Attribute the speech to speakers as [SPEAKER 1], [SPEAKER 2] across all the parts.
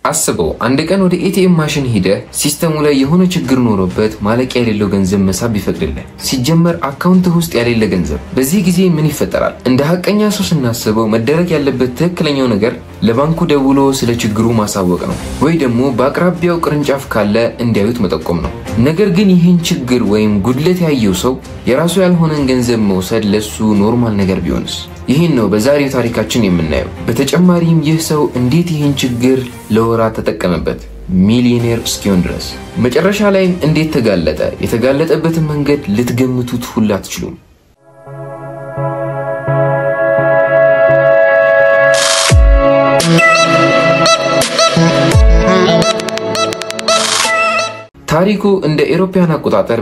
[SPEAKER 1] አስበው አንድ ቀን ወደ ኤቲኤም ማሽን ሂደህ ሲስተሙ ላይ የሆነ ችግር ኖሮበት ማለቂያ የሌለው ገንዘብ መሳብ ቢፈቅድልህ፣ ሲጀመር አካውንትህ ውስጥ ያሌለ ገንዘብ፣ በዚህ ጊዜ ምን ይፈጠራል? እንደ ሀቀኛ ሰው ስናስበው መደረግ ያለበት ትክክለኛው ነገር ለባንኩ ደውሎ ስለ ችግሩ ማሳወቅ ነው፣ ወይ ደግሞ በአቅራቢያው ቅርንጫፍ ካለ እንዲያዩት መጠቆም ነው። ነገር ግን ይህን ችግር ወይም ጉድለት ያየው ሰው የራሱ ያልሆነን ገንዘብ መውሰድ ለሱ ኖርማል ነገር ቢሆንስ? ይህን ነው በዛሬው ታሪካችን የምናየው። በተጨማሪም ይህ ሰው እንዴት ይህን ችግር ለወራት ተጠቀመበት ሚሊዮኔር እስኪሆን ድረስ፣ መጨረሻ ላይም እንዴት ተጋለጠ። የተጋለጠበትን መንገድ ልትገምቱት ሁላ አትችሉም። ታሪኩ እንደ ኤሮፓያን አቆጣጠር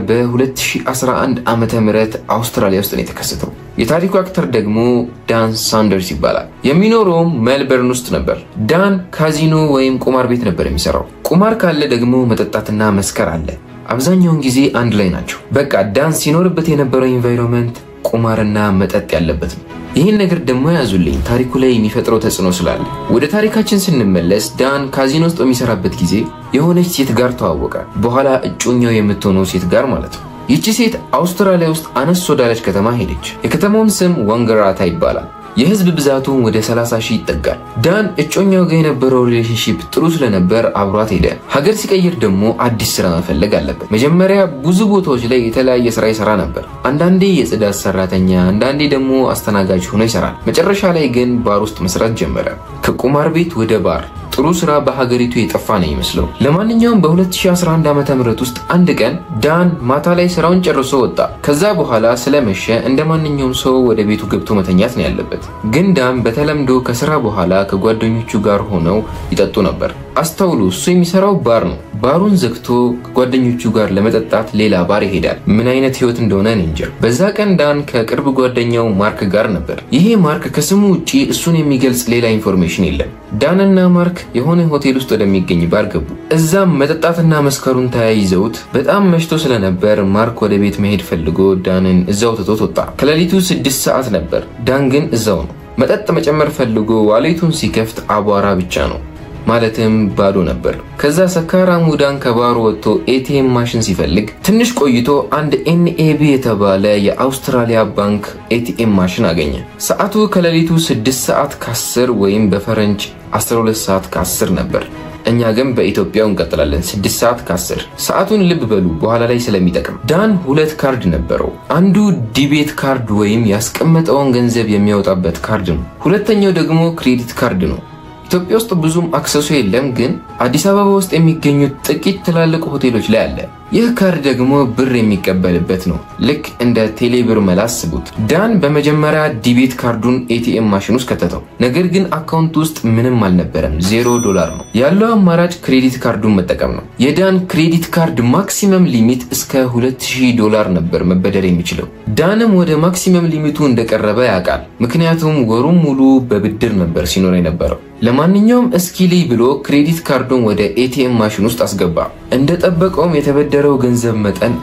[SPEAKER 1] በ2011 ዓመተ ምህረት አውስትራሊያ ውስጥ ነው የተከሰተው። የታሪኩ አክተር ደግሞ ዳን ሳንደርስ ይባላል። የሚኖረውም ሜልበርን ውስጥ ነበር። ዳን ካዚኖ ወይም ቁማር ቤት ነበር የሚሰራው። ቁማር ካለ ደግሞ መጠጣትና መስከር አለ። አብዛኛውን ጊዜ አንድ ላይ ናቸው። በቃ ዳን ሲኖርበት የነበረው ኢንቫይሮንመንት ቁማርና መጠጥ ያለበት ነው። ይህን ነገር ደግሞ ያዙልኝ ታሪኩ ላይ የሚፈጥረው ተጽዕኖ ስላለ። ወደ ታሪካችን ስንመለስ ዳን ካዚኖ ውስጥ በሚሰራበት ጊዜ የሆነች ሴት ጋር ተዋወቀ። በኋላ እጮኛው የምትሆነው ሴት ጋር ማለት ነው። ይቺ ሴት አውስትራሊያ ውስጥ አነስ ወዳለች ከተማ ሄደች። የከተማውም ስም ዋንገራታ ይባላል። የህዝብ ብዛቱን ወደ 30 ሺህ ይጠጋል። ዳን እጮኛው ጋር የነበረው ሪሌሽንሺፕ ጥሩ ስለነበር አብሯት ሄደ። ሀገር ሲቀይር ደግሞ አዲስ ስራ መፈለግ አለበት። መጀመሪያ ብዙ ቦታዎች ላይ የተለያየ ስራ ይሰራ ነበር። አንዳንዴ የጽዳት ሰራተኛ፣ አንዳንዴ ደግሞ አስተናጋጅ ሆኖ ይሰራል። መጨረሻ ላይ ግን ባር ውስጥ መስራት ጀመረ። ከቁማር ቤት ወደ ባር ጥሩ ስራ በሀገሪቱ የጠፋ ነው ይመስለው። ለማንኛውም በ2011 ዓ.ም ውስጥ አንድ ቀን ዳን ማታ ላይ ስራውን ጨርሶ ወጣ። ከዛ በኋላ ስለመሸ እንደ ማንኛውም ሰው ወደ ቤቱ ገብቶ መተኛት ነው ያለበት። ግን ዳን በተለምዶ ከስራ በኋላ ከጓደኞቹ ጋር ሆነው ይጠጡ ነበር። አስተውሉ፣ እሱ የሚሰራው ባር ነው። ባሩን ዘግቶ ከጓደኞቹ ጋር ለመጠጣት ሌላ ባር ይሄዳል። ምን አይነት ህይወት እንደሆነ እንጃ። በዛ ቀን ዳን ከቅርብ ጓደኛው ማርክ ጋር ነበር። ይሄ ማርክ ከስሙ ውጪ እሱን የሚገልጽ ሌላ ኢንፎርሜሽን የለም። ዳንና ማርክ የሆነ ሆቴል ውስጥ ወደሚገኝ ባር ገቡ። እዛም መጠጣትና መስከሩን ተያይዘውት በጣም መሽቶ ስለነበር ማርክ ወደ ቤት መሄድ ፈልጎ ዳንን እዛው ትቶት ወጣ። ከሌሊቱ ስድስት ሰዓት ነበር። ዳን ግን እዛው ነው። መጠጥ መጨመር ፈልጎ ዋሌቱን ሲከፍት አቧራ ብቻ ነው ማለትም ባዶ ነበር። ከዛ ሰካራሙ ዳን ከባሩ ወጥቶ ኤቲኤም ማሽን ሲፈልግ ትንሽ ቆይቶ አንድ ኤንኤቢ የተባለ የአውስትራሊያ ባንክ ኤቲኤም ማሽን አገኘ። ሰዓቱ ከሌሊቱ 6 ሰዓት ከ10 ወይም በፈረንጅ 12 ሰዓት ከ10 ነበር። እኛ ግን በኢትዮጵያው እንቀጥላለን 6 ሰዓት ከ10 ሰዓቱን ልብ በሉ በኋላ ላይ ስለሚጠቅም። ዳን ሁለት ካርድ ነበረው። አንዱ ዲቤት ካርድ ወይም ያስቀመጠውን ገንዘብ የሚያወጣበት ካርድ ነው። ሁለተኛው ደግሞ ክሬዲት ካርድ ነው። ኢትዮጵያ ውስጥ ብዙም አክሰሱ የለም፣ ግን አዲስ አበባ ውስጥ የሚገኙት ጥቂት ትላልቅ ሆቴሎች ላይ አለ። ይህ ካርድ ደግሞ ብር የሚቀበልበት ነው። ልክ እንደ ቴሌብር መላ አስቡት። ዳን በመጀመሪያ ዲቤት ካርዱን ኤቲኤም ማሽን ውስጥ ከተተው። ነገር ግን አካውንት ውስጥ ምንም አልነበረም፣ ዜሮ ዶላር ነው ያለው። አማራጭ ክሬዲት ካርዱን መጠቀም ነው። የዳን ክሬዲት ካርድ ማክሲመም ሊሚት እስከ 2000 ዶላር ነበር መበደር የሚችለው። ዳንም ወደ ማክሲመም ሊሚቱ እንደቀረበ ያውቃል፣ ምክንያቱም ወሩም ሙሉ በብድር ነበር ሲኖር የነበረው። ለማንኛውም እስኪሊ ብሎ ክሬዲት ካርዱን ወደ ኤቲኤም ማሽን ውስጥ አስገባ። እንደጠበቀውም የተበደረው ገንዘብ መጠን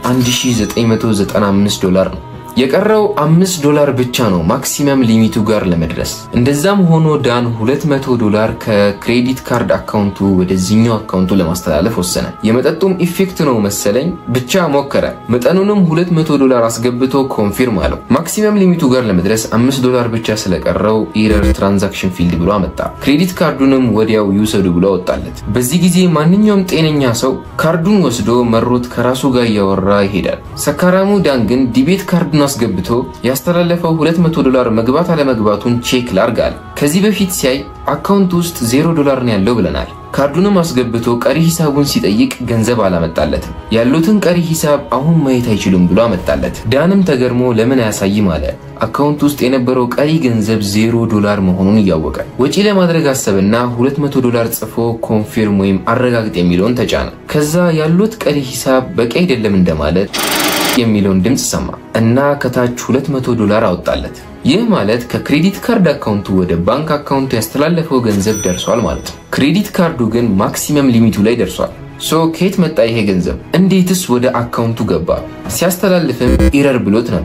[SPEAKER 1] 1995 ዶላር ነው። የቀረው አምስት ዶላር ብቻ ነው ማክሲመም ሊሚቱ ጋር ለመድረስ። እንደዛም ሆኖ ዳን 200 ዶላር ከክሬዲት ካርድ አካውንቱ ወደዚህኛው አካውንቱ ለማስተላለፍ ወሰነ። የመጠጡም ኢፌክት ነው መሰለኝ ብቻ ሞከረ። መጠኑንም 200 ዶላር አስገብቶ ኮንፊርም አለው። ማክሲመም ሊሚቱ ጋር ለመድረስ 5 ዶላር ብቻ ስለቀረው ኢረር ትራንዛክሽን ፊልድ ብሎ አመጣ። ክሬዲት ካርዱንም ወዲያው ይውሰዱ ብሎ አወጣለት። በዚህ ጊዜ ማንኛውም ጤነኛ ሰው ካርዱን ወስዶ መሮት ከራሱ ጋር እያወራ ይሄዳል። ሰካራሙ ዳን ግን ዲቤት ካርዱን አስገብቶ ያስተላለፈው 200 ዶላር መግባት አለመግባቱን ቼክ ላርጋል። ከዚህ በፊት ሲያይ አካውንት ውስጥ ዜሮ ዶላር ነው ያለው ብለናል። ካርዱንም አስገብቶ ቀሪ ሂሳቡን ሲጠይቅ ገንዘብ አላመጣለትም። ያሉትን ቀሪ ሂሳብ አሁን ማየት አይችሉም ብሎ አመጣለት። ዳንም ተገርሞ ለምን አያሳይም አለ። አካውንት ውስጥ የነበረው ቀሪ ገንዘብ ዜሮ ዶላር መሆኑን እያወቀ ወጪ ለማድረግ አሰብና 200 ዶላር ጽፎ ኮንፊርም ወይም አረጋግጥ የሚለውን ተጫነ። ከዛ ያሉት ቀሪ ሂሳብ በቂ አይደለም እንደማለት የሚለውን ድምፅ ሰማ እና ከታች 200 ዶላር አወጣለት። ይህ ማለት ከክሬዲት ካርድ አካውንቱ ወደ ባንክ አካውንቱ ያስተላለፈው ገንዘብ ደርሷል ማለት ነው። ክሬዲት ካርዱ ግን ማክሲመም ሊሚቱ ላይ ደርሷል። ሶ ከየት መጣ ይሄ ገንዘብ? እንዴትስ ወደ አካውንቱ ገባ? ሲያስተላልፍም ኢረር ብሎት ነበር።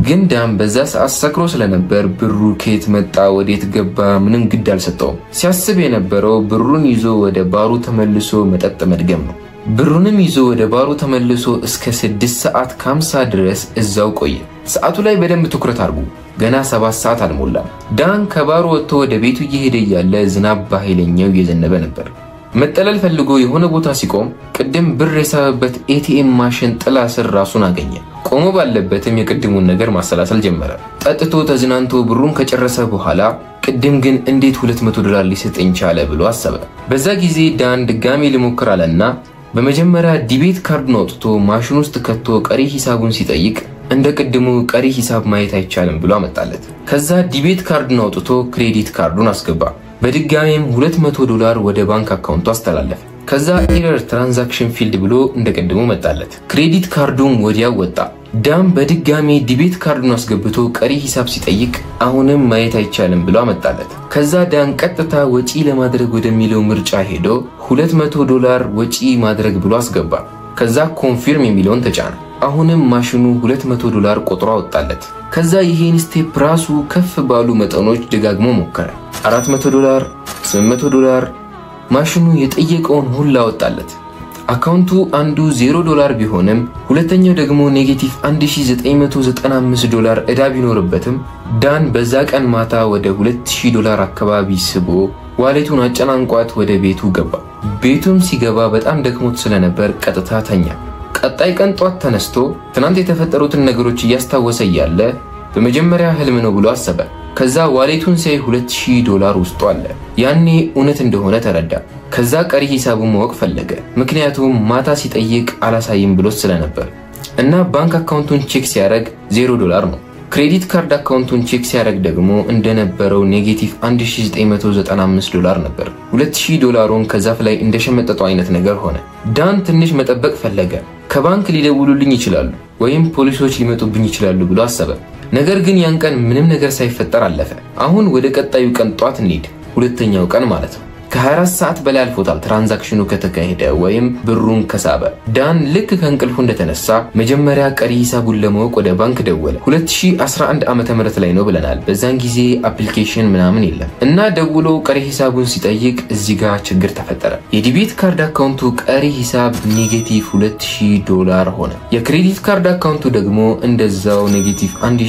[SPEAKER 1] ግን ዳን በዛ ሰዓት ሰክሮ ስለነበር ብሩ ከየት መጣ ወዴት ገባ ምንም ግድ አልሰጠውም። ሲያስብ የነበረው ብሩን ይዞ ወደ ባሩ ተመልሶ መጠጥ መድገም ነው። ብሩንም ይዞ ወደ ባሩ ተመልሶ እስከ ስድስት ሰዓት ከሀምሳ ድረስ እዛው ቆየ። ሰዓቱ ላይ በደንብ ትኩረት አድርጉ። ገና ሰባት ሰዓት አልሞላም። ዳን ከባሩ ወጥቶ ወደ ቤቱ እየሄደ እያለ ዝናብ በኃይለኛው እየዘነበ ነበር። መጠለል ፈልጎ የሆነ ቦታ ሲቆም ቅድም ብር የሳበበት ኤቲኤም ማሽን ጥላ ስር ራሱን አገኘ። ቆሞ ባለበትም የቅድሙን ነገር ማሰላሰል ጀመረ። ጠጥቶ ተዝናንቶ ብሩን ከጨረሰ በኋላ ቅድም ግን እንዴት 200 ዶላር ሊሰጠኝ ቻለ ብሎ አሰበ። በዛ ጊዜ ዳን ድጋሜ ልሞክር አለና በመጀመሪያ ዲቤት ካርዱን አውጥቶ ማሽን ውስጥ ከቶ ቀሪ ሂሳቡን ሲጠይቅ እንደ ቅድሙ ቀሪ ሂሳብ ማየት አይቻልም ብሎ አመጣለት። ከዛ ዲቤት ካርዱን አውጥቶ ክሬዲት ካርዱን አስገባ። በድጋሜም 200 ዶላር ወደ ባንክ አካውንቱ አስተላለፈ። ከዛ ኤረር ትራንዛክሽን ፊልድ ብሎ እንደ ቅድሙ መጣለት። ክሬዲት ካርዱን ወዲያው ወጣ። ዳም በድጋሜ ዲቤት ካርዱን አስገብቶ ቀሪ ሂሳብ ሲጠይቅ አሁንም ማየት አይቻልም ብሎ አመጣለት። ከዛ ዳን ቀጥታ ወጪ ለማድረግ ወደሚለው ምርጫ ሄዶ 200 ዶላር ወጪ ማድረግ ብሎ አስገባ። ከዛ ኮንፊርም የሚለውን ተጫነ። አሁንም ማሽኑ 200 ዶላር ቆጥሮ አወጣለት። ከዛ ይሄን ስቴፕ ራሱ ከፍ ባሉ መጠኖች ደጋግሞ ሞከረ። 400 ዶላር፣ 800 ዶላር ማሽኑ የጠየቀውን ሁላ አወጣለት። አካውንቱ አንዱ 0 ዶላር ቢሆንም ሁለተኛው ደግሞ ኔጌቲቭ 1995 ዶላር ዕዳ ቢኖርበትም ዳን በዛ ቀን ማታ ወደ 2000 ዶላር አካባቢ ስቦ ዋሌቱን አጨናንቋት ወደ ቤቱ ገባ። ቤቱም ሲገባ በጣም ደክሞት ስለነበር ቀጥታ ተኛ። ቀጣይ ቀን ጧት ተነስቶ ትናንት የተፈጠሩትን ነገሮች እያስታወሰ እያለ በመጀመሪያ ህልም ነው ብሎ አሰበ። ከዛ ዋሌቱን ሲያይ 2000 ዶላር ውስጡ አለ። ያኔ እውነት እንደሆነ ተረዳ። ከዛ ቀሪ ሂሳቡን ማወቅ ፈለገ። ምክንያቱም ማታ ሲጠይቅ አላሳይም ብሎት ስለነበር እና ባንክ አካውንቱን ቼክ ሲያደርግ 0 ዶላር ነው። ክሬዲት ካርድ አካውንቱን ቼክ ሲያደርግ ደግሞ እንደነበረው ኔጌቲቭ 1995 ዶላር ነበር። 2000 ዶላሩን ከዛፍ ላይ እንደሸመጠጠው አይነት ነገር ሆነ። ዳን ትንሽ መጠበቅ ፈለገ። ከባንክ ሊደውሉልኝ ይችላሉ ወይም ፖሊሶች ሊመጡብኝ ይችላሉ ብሎ አሰበ። ነገር ግን ያን ቀን ምንም ነገር ሳይፈጠር አለፈ። አሁን ወደ ቀጣዩ ቀን ጧት እንሂድ። ሁለተኛው ቀን ማለት ነው። ከ24 ሰዓት በላይ አልፎታል ትራንዛክሽኑ ከተካሄደ ወይም ብሩን ከሳበ። ዳን ልክ ከእንቅልፉ እንደተነሳ መጀመሪያ ቀሪ ሂሳቡን ለማወቅ ወደ ባንክ ደወለ። 2011 ዓ ም ላይ ነው ብለናል። በዛን ጊዜ አፕሊኬሽን ምናምን የለም እና ደውሎ ቀሪ ሂሳቡን ሲጠይቅ እዚህ ጋር ችግር ተፈጠረ። የዲቤት ካርድ አካውንቱ ቀሪ ሂሳብ ኔጌቲቭ 2000 ዶላር ሆነ። የክሬዲት ካርድ አካውንቱ ደግሞ እንደዛው ኔጌቲቭ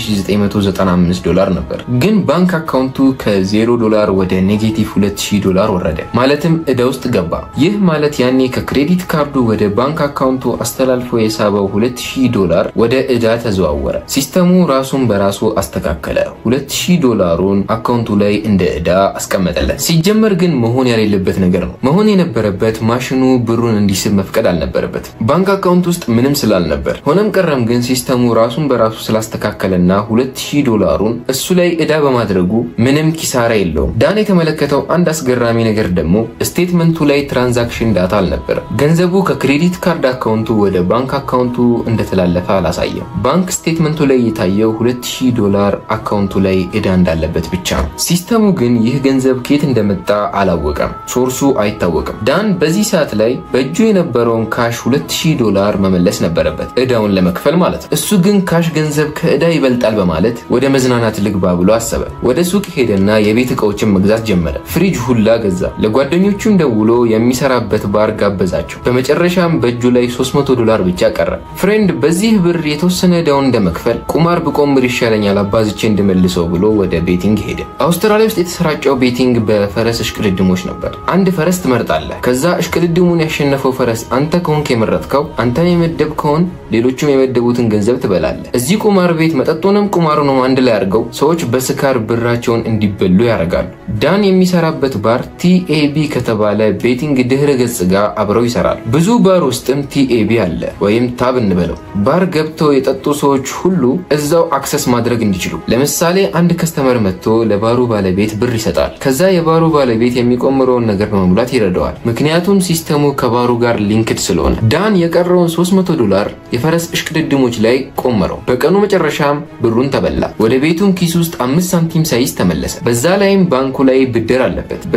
[SPEAKER 1] 1995 ዶላር ነበር። ግን ባንክ አካውንቱ ከ0 ዶላር ወደ ኔጌቲቭ 2000 ዶላር ወረደ። ማለትም ዕዳ ውስጥ ገባ። ይህ ማለት ያኔ ከክሬዲት ካርዱ ወደ ባንክ አካውንቱ አስተላልፎ የሳበው 2000 ዶላር ወደ ዕዳ ተዘዋወረ። ሲስተሙ ራሱን በራሱ አስተካከለ። 2000 ዶላሩን አካውንቱ ላይ እንደ ዕዳ አስቀመጠለት። ሲጀመር ግን መሆን የሌለበት ነገር ነው። መሆን የነበረበት ማሽኑ ብሩን እንዲስብ መፍቀድ አልነበረበትም፣ ባንክ አካውንት ውስጥ ምንም ስላልነበር። ሆነም ቀረም ግን ሲስተሙ ራሱን በራሱ ስላስተካከለና 2000 ዶላሩን እሱ ላይ ዕዳ በማድረጉ ምንም ኪሳራ የለውም። ዳን የተመለከተው አንድ አስገራሚ ነገር ደግሞ ስቴትመንቱ ላይ ትራንዛክሽን ዳታ አልነበረም። ገንዘቡ ከክሬዲት ካርድ አካውንቱ ወደ ባንክ አካውንቱ እንደተላለፈ አላሳየም። ባንክ ስቴትመንቱ ላይ የታየው 2000 ዶላር አካውንቱ ላይ ዕዳ እንዳለበት ብቻ ነው። ሲስተሙ ግን ይህ ገንዘብ ከየት እንደመጣ አላወቀም። ሶርሱ አይታወቅም። ዳን በዚህ ሰዓት ላይ በእጁ የነበረውን ካሽ 2000 ዶላር መመለስ ነበረበት፣ ዕዳውን ለመክፈል ማለት ነው። እሱ ግን ካሽ ገንዘብ ከዕዳ ይበልጣል በማለት ወደ መዝናናት ልግባ ብሎ አሰበ። ወደ ሱቅ ሄደና የቤት ዕቃዎችን መግዛት ጀመረ። ፍሪጅ ሁላ ገዛ። ለጓደኞቹም ደውሎ የሚሰራበት ባር ጋበዛቸው። በመጨረሻም በእጁ ላይ 300 ዶላር ብቻ ቀረ። ፍሬንድ በዚህ ብር የተወሰነ ዕዳውን እንደመክፈል ቁማር ብቆምር ይሻለኛል አባዝቼ እንድመልሰው ብሎ ወደ ቤቲንግ ሄደ። አውስትራሊያ ውስጥ የተሰራጨው ቤቲንግ በፈረስ እሽቅድድሞች ነበር። አንድ ፈረስ ትመርጣለህ። ከዛ እሽቅድድሙን ያሸነፈው ፈረስ አንተ ከሆንክ የመረጥከው አንተ የመደብከውን ሌሎቹም የመደቡትን ገንዘብ ትበላለህ። እዚህ ቁማር ቤት መጠጡንም ቁማሩንም አንድ ላይ አድርገው ሰዎች በስካር ብራቸውን እንዲበሉ ያደርጋሉ። ዳን የሚሰራበት ባር ቲኤቢ ከተባለ ቤቲንግ ድህረ ገጽ ጋር አብረው ይሰራል። ብዙ ባር ውስጥም ቲኤቢ አለ ወይም ታብ እንበለው። ባር ገብተው የጠጡ ሰዎች ሁሉ እዛው አክሰስ ማድረግ እንዲችሉ። ለምሳሌ አንድ ከስተመር መጥቶ ለባሩ ባለቤት ብር ይሰጣል። ከዛ የባሩ ባለቤት የሚቆምረውን ነገር በመሙላት ይረዳዋል። ምክንያቱም ሲስተሙ ከባሩ ጋር ሊንክድ ስለሆነ። ዳን የቀረውን 300 ዶላር የፈረስ እሽቅድድሞች ላይ ቆመረው። በቀኑ መጨረሻም ብሩን ተበላ። ወደ ቤቱም ኪስ ውስጥ አምስት ሳንቲም ሳይዝ ተመለሰ። በዛ ላይም ባንኩ ላይ ብድር አለበት። በዚህ ጊዜ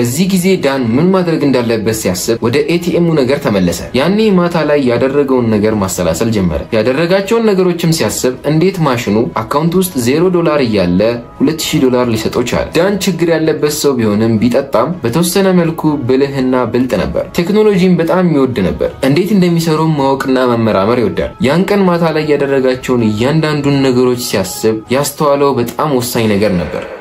[SPEAKER 1] ዳን ምን ማድረግ እንዳለበት ሲያስብ ወደ ኤቲኤሙ ነገር ተመለሰ። ያኔ ማታ ላይ ያደረገውን ነገር ማሰላሰል ጀመረ። ያደረጋቸውን ነገሮችም ሲያስብ እንዴት ማሽኑ አካውንት ውስጥ ዜሮ ዶላር እያለ 2000 ዶላር ሊሰጠው ቻለ። ዳን ችግር ያለበት ሰው ቢሆንም ቢጠጣም በተወሰነ መልኩ ብልህና ብልጥ ነበር። ቴክኖሎጂን በጣም የሚወድ ነበር። እንዴት እንደሚሰሩ ማወቅና መመራመር ይወዳል። ያን ቀን ማታ ላይ ያደረጋቸውን እያንዳንዱን ነገሮች ሲያስብ ያስተዋለው በጣም ወሳኝ ነገር ነበር።